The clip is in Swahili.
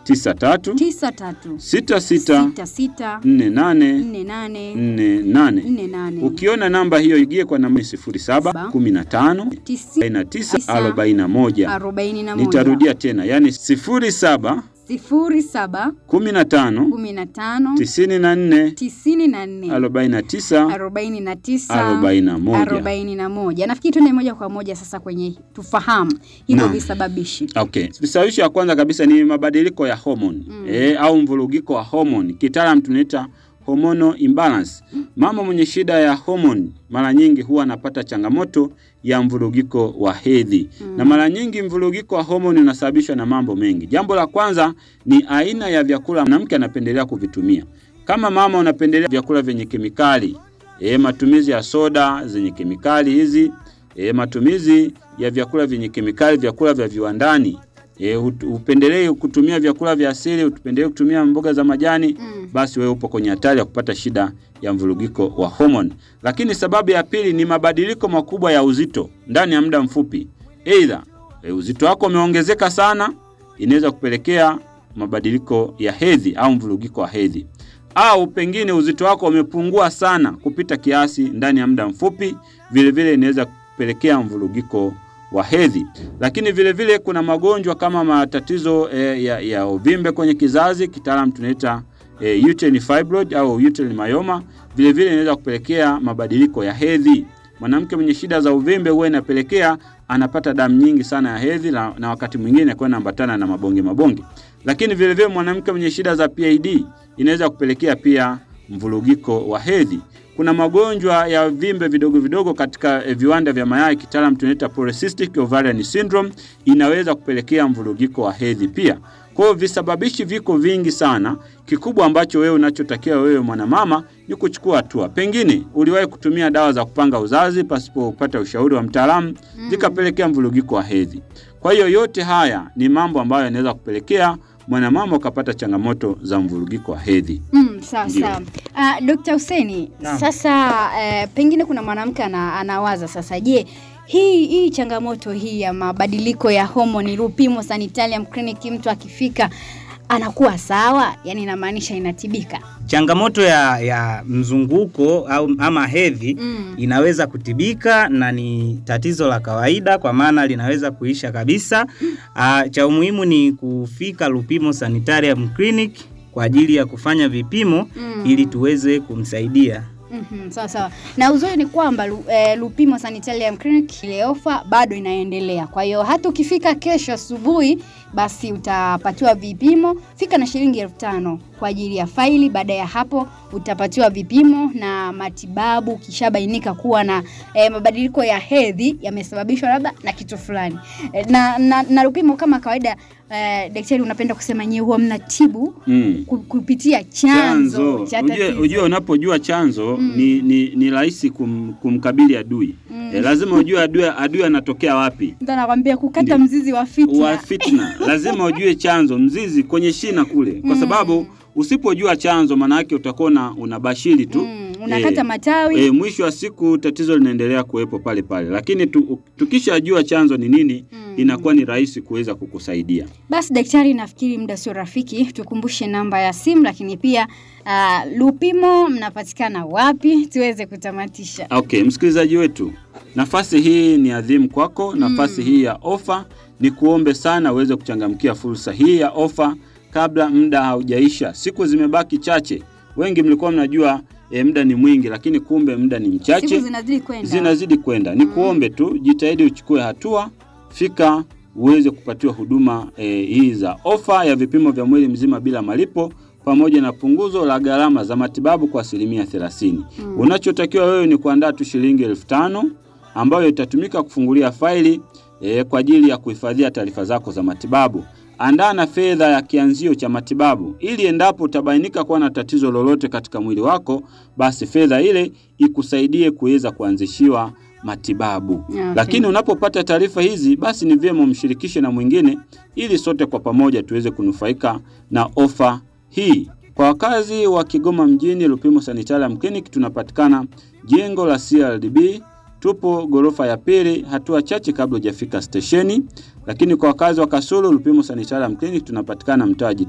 tisa tatu 93 sita sita 66 nne nane 48 nne nane. 48 Ukiona namba hiyo igie kwa namba sifuri saba kumi na tano arobaini na tisa arobaini na moja. 41 Nitarudia tena, yaani sifuri saba 07 kumi na tano 15 tisini na nne 94 arobaini na tisa 49 arobaini na moja. 41. Nafikiri tuende moja kwa moja sasa kwenye tufahamu hivyo Naam. visababishi. Okay. Visababishi ya kwanza kabisa ni mabadiliko ya homoni mm. e, au mvurugiko wa homoni, kitaalam tunaita hormonal imbalance. Mama mwenye shida ya homoni mara nyingi huwa anapata changamoto ya mvurugiko wa hedhi mm. na mara nyingi mvurugiko wa homoni unasababishwa na mambo mengi. Jambo la kwanza ni aina ya vyakula mwanamke anapendelea kuvitumia. Kama mama unapendelea vyakula vyenye kemikali e, matumizi ya soda zenye kemikali hizi e, matumizi ya vyakula vyenye kemikali, vyakula vya viwandani e, upendelee kutumia vyakula vya asili, upendelee kutumia mboga za majani Mm. basi wewe upo kwenye hatari ya kupata shida ya mvurugiko wa homoni. Lakini sababu ya pili ni mabadiliko makubwa ya uzito ndani ya muda mfupi. Aidha e, uzito wako umeongezeka sana, inaweza kupelekea mabadiliko ya hedhi au mvurugiko wa hedhi, au pengine uzito wako umepungua sana kupita kiasi ndani ya muda mfupi, vilevile inaweza kupelekea mvurugiko wa hedhi. Lakini vile vile kuna magonjwa kama matatizo e, ya, ya uvimbe kwenye kizazi, kitaalam tunaita e, uterine fibroid au uterine myoma. Vile vile inaweza kupelekea mabadiliko ya hedhi. Mwanamke mwenye shida za uvimbe huwa inapelekea anapata damu nyingi sana ya hedhi na, na wakati mwingine kwa inaambatana na mabonge mabonge. Lakini vile vile mwanamke mwenye shida za PID inaweza kupelekea pia mvurugiko wa hedhi. Kuna magonjwa ya vimbe vidogo vidogo katika eh, viwanda vya mayai, kitaalam tunaita polycystic ovarian syndrome, inaweza kupelekea mvurugiko wa hedhi pia. Kwa hiyo visababishi viko vingi sana. Kikubwa ambacho wewe unachotakiwa wewe mwanamama ni kuchukua hatua. Pengine uliwahi kutumia dawa za kupanga uzazi pasipo kupata ushauri wa mtaalamu, zikapelekea mvurugiko wa hedhi. Kwa hiyo yote haya ni mambo ambayo yanaweza kupelekea mwanamama ukapata changamoto za mvurugiko wa hedhi. Mm, sawa Ndio. sawa. Uh, Dr. Huseni, Naam. sasa eh, pengine kuna mwanamke ana, anawaza sasa, je, hii hii changamoto hii ya mabadiliko ya homoni Lupimo Sanitarium Clinic, mtu akifika anakuwa sawa, yani inamaanisha inatibika? Changamoto ya, ya mzunguko au ama hedhi Mm. inaweza kutibika na ni tatizo la kawaida, kwa maana linaweza kuisha kabisa. Ah, cha umuhimu ni kufika Lupimo Sanitarium Clinic kwa ajili ya kufanya vipimo Mm. ili tuweze kumsaidia. Mhm, sawa sawa. Na uzuri ni kwamba Lu- eh, Lupimo Sanitarium Clinic ile ofa bado inaendelea. Kwa hiyo hata ukifika kesho asubuhi basi utapatiwa vipimo. Fika na shilingi elfu tano kwa ajili ya faili. Baada ya hapo utapatiwa vipimo na matibabu, kishabainika kuwa na eh, mabadiliko ya hedhi yamesababishwa labda na kitu fulani. Eh, na, na, na Lupimo kama kawaida eh, daktari unapenda kusema nyewe huwa mnatibu Mm. ku- kupitia chanzo cha Ujue, tatizo. ujue unapojua chanzo Mm. ni, ni, ni rahisi kum, kumkabili adui Mm. e, lazima ujue adui, adui anatokea wapi Mtu anakwambia kukata Ndio. mzizi wa fitna. wa fitna lazima ujue chanzo mzizi kwenye shina kule kwa Mm. sababu usipojua chanzo maana yake utakuwa una- unabashiri tu Mm, unakata Eh, matawi. e, mwisho wa siku tatizo linaendelea kuwepo pale pale lakini tu, tukishajua chanzo ni nini Mm. inakuwa ni rahisi kuweza kukusaidia Basi daktari, nafikiri muda sio rafiki, tukumbushe namba ya simu, lakini pia uh, Lupimo mnapatikana wapi tuweze kutamatisha. Okay, msikilizaji wetu, nafasi hii ni adhimu kwako. Nafasi hii ya ofa ni kuombe sana uweze kuchangamkia fursa hii ya ofa kabla muda haujaisha. Siku zimebaki chache. Wengi mlikuwa mnajua e, muda ni mwingi, lakini kumbe muda ni mchache, Siku zinazidi kwenda. zinazidi kwenda. Ni kuombe tu, jitahidi uchukue hatua, fika uweze kupatiwa huduma e, hii za ofa ya vipimo vya mwili mzima bila malipo pamoja na punguzo la gharama za matibabu kwa asilimia 30. Mm. Unachotakiwa wewe ni kuandaa tu shilingi elfu tano ambayo itatumika kufungulia faili e, kwa ajili ya kuhifadhia taarifa zako za matibabu. Andaa na fedha ya kianzio cha matibabu ili endapo utabainika kuwa na tatizo lolote katika mwili wako, basi fedha ile ikusaidie kuweza kuanzishiwa matibabu. Okay. Lakini unapopata taarifa hizi, basi ni vyema umshirikishe na mwingine ili sote kwa pamoja tuweze kunufaika na ofa hii. Kwa wakazi wa Kigoma mjini, Lupimo Sanitarium Clinic tunapatikana jengo la CRDB, tupo ghorofa ya pili, hatua chache kabla hujafika stesheni. Lakini kwa wakazi wa Kasulu, Lupimo Sanitarium Clinic tunapatikana mtaa